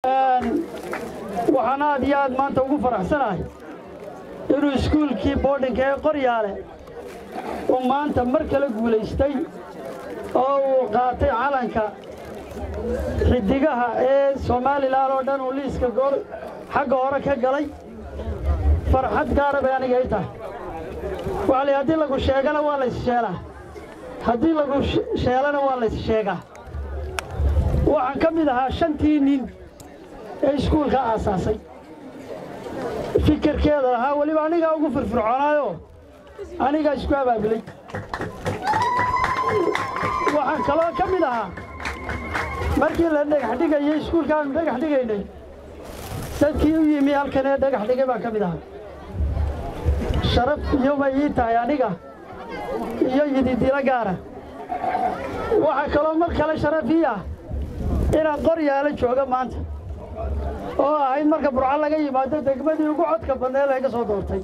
waxaan aad iyo aad maanta ugu faraxsanahay inuu iskuulkii boodhinka ee qoryaale uu maanta mar kale guulaystay oo uu qaatay calanka xiddigaha ee somalilan oo dhan uu liiska gool xagga hore ka galay farxad gaara bay aniga i tahay waxaa la haddii lagu sheegana waa lays sheelaa haddii lagu sheelana waa lays sheegaa waxaan ka mid ahaa shantii nin ee iskuulka aasaasay fikirkeeda lahaa weliba anigaa ugu firfircoonaayo anigaa isku abaabulay waxaan kaloo ka mid ahaa markii la dhagax dhigayay iskuulkaanu dhagax dhigaynay dadkii u yimi halkan ee dhagax dhigay baan ka mid ahaa sharaf iyo bay ii tahay aniga iyo yididilo gaara waxaa kaloo mar kale sharaf ii ah inaan qoryaalo jooga maanta oo ahayd marka burco laga yimaado degmadii ugu codka badnee laga soo doortay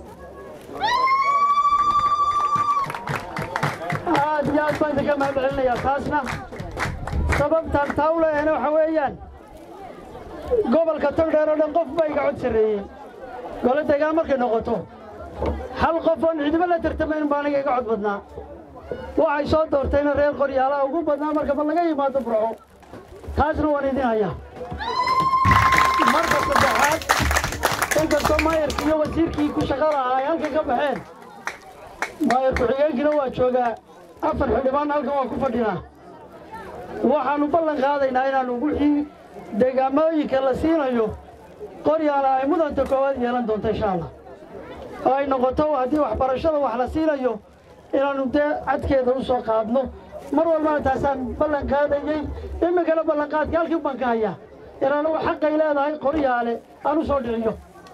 aad iyo aad baan idinka mahad celinayaa taasna sababtaan taa u leeyahayna waxa weeyaan gobolka togdheer oo dhan qof baa iga cod sarreeyey gole degaan markay noqoto hal qof oon cidiba la tartamayn baa aniga iga cod badnaa waxay soo doortayna reer qoryaalaha ugu badnaa marka ma laga yimaado burco taasna waan idin hayaa marka saddexaad inkastoo maayarkii iyo wasiirkii ku shaqa lahaa ay halkan ka baxeen maayar ku-xigeenkiina waa joogaa afar xildhibaan halkan waa ku fadhinaa waxaannu ballan qaadaynaa inaannu wixii deegaamooyinka la siinayo qoryaala ay mudanta koowaad yeelan doonto insha allah oo ay noqoto haddii waxbarashada wax la siinayo inaannu dee cadkeeda u soo qaadno mar walbana taasaan ballan qaadayey iminkana ballanqaadka halkii baan ka hayaa inaanu xaqay leedahay qoryaale aan u soo dhiciyo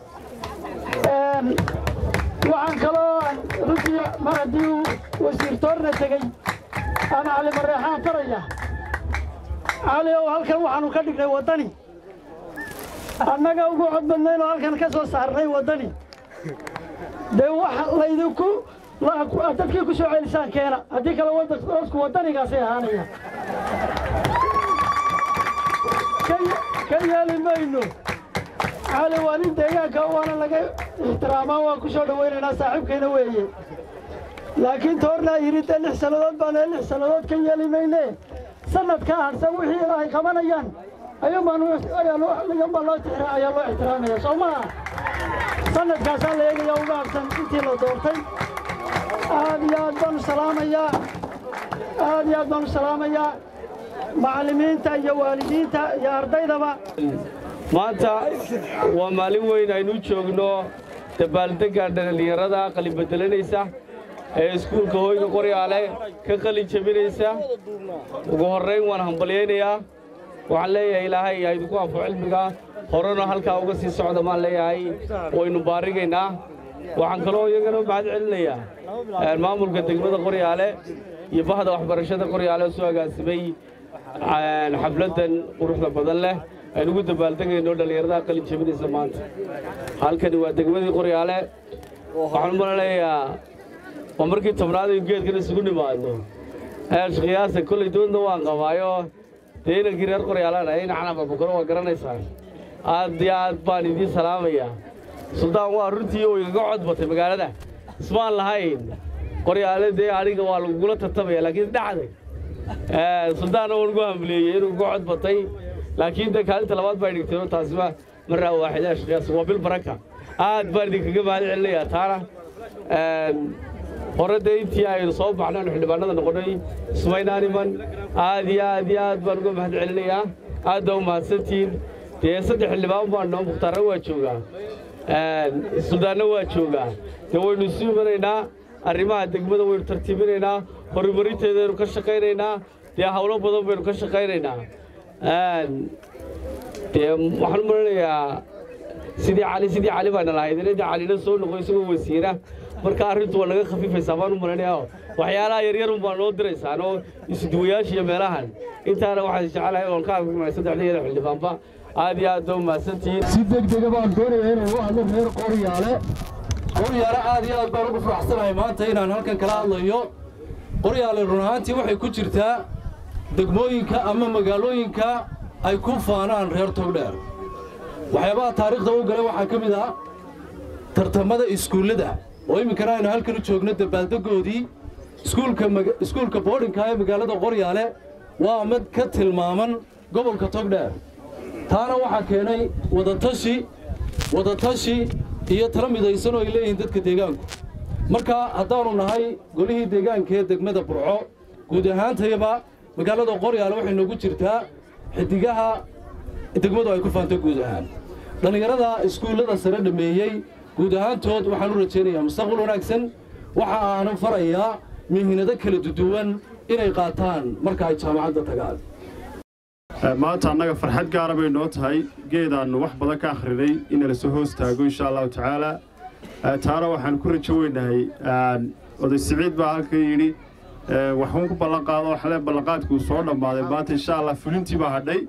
waxaan kaloo runtii mar haddii uu wasiir toorna tegey ama cali mareexaan faraya cali ow halkan waxaanu ka dhignay waddani annaga ugu cod badnayn oo halkan ka soo saarnay waddani dee wax laydinku dadkii ku soo celisaan keena haddii kale dadku waddanigaasay ahaanaya ka yeeli mayno cali waa nin deegaanka waana laga ixtiraamaa waan ku soo dhowaynaynaa saaxiibkayna weeye laakiin toornaa yidhi dee lix sannadood baana lix sannadood ka yeeli mayne sanadkaa harsan wixii ay qabanayaan ayuunbaan ayaa loo ayaa loo ixtiraamaya soo maha sanadkaasaa la eegaya uga habsan intii la doortay aad iyo aad baanu salaamayaa aad iyo aad baanu salaamayaa macallimiinta iyo waalidiinta iyo ardaydaba maanta waa maalin weyn aynu joogno dabaaldegga dhallinyarada qalin bedelanaysa ee iskuulka hoyga qoryaale ka qalin jebinaysa ugu horrayn waan hambalyaynayaa waxaan leeyahay ilaahay ha idinku anfo cilmiga horena halkaa uga sii socda maan leeyahay waynu baarigaynaa waxaan kaloo iyagana mahad celinayaa maamulka degmada qoryaale iyo bahda waxbarashada qoryaale oo soo agaasimay xafladdan quruxda badan leh aynu ugu dabaaldegayno dhallinyaradaha qalin jebinaysa maanta halkani waa degmadii qoryaale waxaan u malanayaa waa markii tobnaad aynu geedkan isugu nimaadno qiyaasa kolley doodna waan qabaayo dee inankii reer qoryaalana in canababukaro waa garanaysaan aad iyo aad baan idiin salaamayaa suldaan waa runtii oo igaga cod batay magaalada ismaan lahayn qoryaale dee aniga waa lagugula tartamaya laakiin dhacday suldaanna waan ugu hamleeyey inuu uga cod batay laakiin de kaalinta labaad baa dhigtay taasi waa maraa waaxida ashqiyaas waa bil baraka aad baan idinkaga mahad celinayaa taana hore dee intii aynu soo baxnay aynu xildhibaanada noqonnay ismaynaan iman aad iyo aad iyo aad baan uga mahad celinayaa aad baa u mahadsantihiin dee saddex xildhibaan baan noo mukhtaarna waa joogaa suldaanna waa joogaa dee waynu isu imanaynaa arrimaha degmada waynu tartiibinaynaa horumarinteedaynu ka shaqaynaynaa dee hawlo badan baynu ka shaqaynaynaa dee waxaan u malanayaa sidii cali sidii cali baana lahayd inadii calina soo noqo isagoo wasiira marka arrintu waa naga khafiifaysaa baan u malanayaa waxyaalaha yaryar un baa noo diraysaan oo isuduwayaasha iyo meelahan intaana waxaan jecelahay oon ka hadlay saddexda iyada xildhibaanba aad iyo aad baa u mahadsantihiin si degdega baan doonayaa inaan u hadlo reer qoryaale qoryaale aad iyo aad baan ugu faraxsanahay maanta inaan halkan kala hadlayo qoryaale run ahaantii waxay ku jirtaa degmooyinka ama magaalooyinka ay ku faanaan reer togdheer waxyaabaha taariikhda u galay waxaa ka mid ah tartamada iskuullada oo iminkana aynu halkan u joogno dabaaldegoodii iskuulka boodhinka ee magaalada qoryaale waa mid ka tilmaaman gobolka togdheer taana waxaa keenay wadatashi wadatashi iyo tala midaysan oo ay leeyihiin dadka deegaanku marka haddaannu nahay golihii deegaanka ee degmada burco guud ahaantayaba magaalada qoryaale waxay noogu jirtaa xidigaha degmadu ay ku faanto guud ahaan dhallinyarada iskuullada sare dhammeeyey guud ahaantood waxaan u rajaynayaa mustaqbal wanaagsan waxa aanan farayaa mihinado kala duduwan inay qaataan marka ay jaamacadda tagaan maanta annaga farxad gaara bay noo tahay geedaannu wax badan ka akhrinay in la soo hoos taago insha allahu tacaala taana waxaan ku rajo weynahay oday siciid baa halkan yidhi waxuun ku ballanqaado waxle ballanqaadkuu soo dhammaaday maanta insha allah fulintii baa hadhay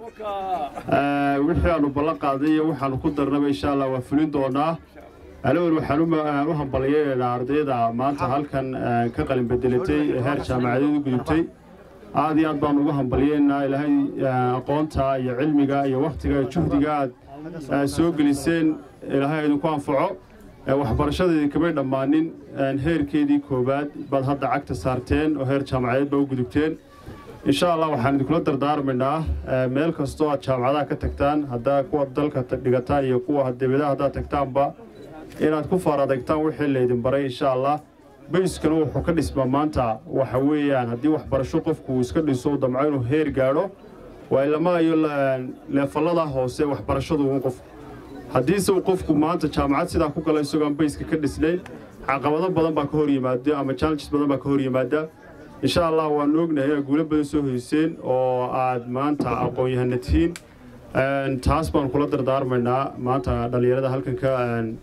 wixii aanu ballanqaaday iyo waxaanu ku darnaba insha allah waa fulin doonaa alawel waxaan u hambalyaynaa ardayda maanta halkan ka qalin bedelatay ee heer jaamacadeed u gudubtay aad iyo aad baan ugu hambalyaynaa ilaahay aqoonta iyo cilmiga iyo wakhtiga iyo juhdiga aad soo geliseen ilaahay idinku anfaco waxbarashadeedii kamay dhammaanin heerkeedii koowaad baad hadda cagta saarteen oo heer jaamacadeed baa u gudubteen insha allah waxaan idinkula dardaarmaynaa meel kastoo aad jaamacadaha ka tagtaan haddaa kuwa dalka dhigataan iyo kuwa dibadaha haddaad tagtaanba inaad ku faaradegtaan wixii laydin baray insha allah bayskana wuxuu ka dhismaa maanta waxa weeyaan haddii waxbarasho qofku uu iska dhiso u damco inuu heer gaadho waa ilama iyo leefallada hoose waxbarashadu uun qofku haddiise uu qofku maanta jaamacad sidaa ku gala isagoo aan bayska ka dhisnayn caqabado badan baa ka hor yimaada ama challenges badan baa ka hor yimaada insha allah waan ognahay inaad guulo badan soo hoyseen oo aad maanta aqoon-yahana tihiin taas baan kula dardaarmaynaa maanta dhallinyarada halkan ka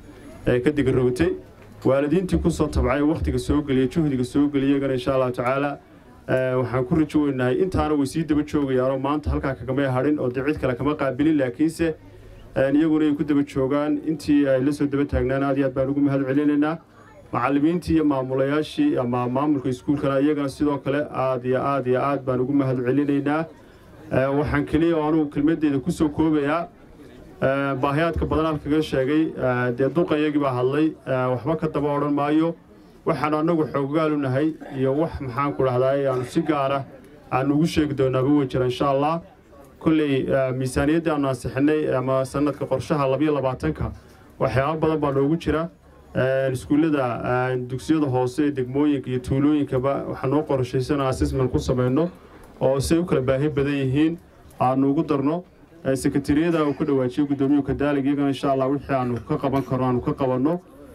ka digarowtay waalidiintii ku soo tabcay wakhtiga soo geliya juhdiga soo geliya iyagana insha allahu tacaala waxaan ku rajo weynahay intaana way sii daba joogayaanoo maanta halkaa kagamay hadhin oo dee cid kale kama qaabilin laakiinse iyaguna ay ku daba joogaan intii ay la soo daba taagnaan aad iyo aad baan ugu mahad celinaynaa macallimiintii iyo maamulayaashii ama maamulka iskuulkana iyagana sidoo kale aad iyo aad iyo aad baan ugu mahad celinaynaa waxaan keliya oo anugu kelmaddeeda ku soo koobayaa baahiyaadka badan halkaga sheegay dee duqayagii baa hadlay waxba ka daba odhan maayo waxaanu annagu xooggaal u nahay iyo wax maxaan ku dhahdaa aanu si gaara aanu ugu sheegi doonaaba wey jira insha allah kolley miisaaniyaddii aanu ansixinay ama sanadka qorshaha labayo labaatanka waxyaaba badan baa noogu jira iskuullada dugsiyada hoose ee degmooyinka iyo tuulooyinkaba waxaa noo qorshaysan assessment ku samayno oo say u kala baahi badan yihiin aanu ugu darno sekatariyada uu ka dhawaajiyey gudoomiyuhu kadaalig iyagana insha allah wixii aanu ka qaban karno aanu ka qabanno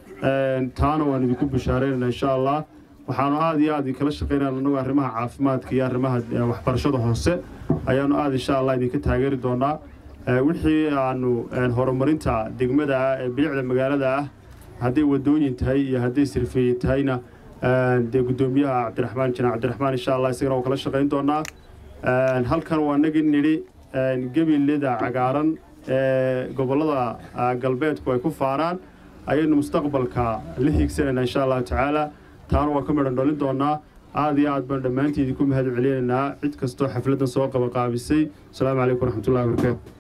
taana waan idinku bishaaraynana insha allah waxaanu aad iyo aad inkala shaqaynana annagu arrimaha caafimaadka iyo arrimaha waxbarashada hoose ayaanu aad insha allah idinka taageeri doonaa wixii aanu horumarinta degmada ah ee bilicda magaalada ah hadday wadooyin tahay iyo hadday sirfeeye tahayna dee gudoomiyaha cabdiraxmaan janaac cabdiraxmaan insha allah isagana waa kala shaqayn doonaa halkan waa nagii nidhi gebilida cagaaran ee gobollada galbeedku ay ku faanaan ayaynu mustaqbalka la hiigsanaynaa insha allahu tacaala taana waa ka midhan dhalin doonaa aad iyo aad baan dhammaantii idinku mahad celinaynaa cid kastoo xafladdan soo qabaqaabisay asalaamu calaykum waraxmatullahi wabarakaatu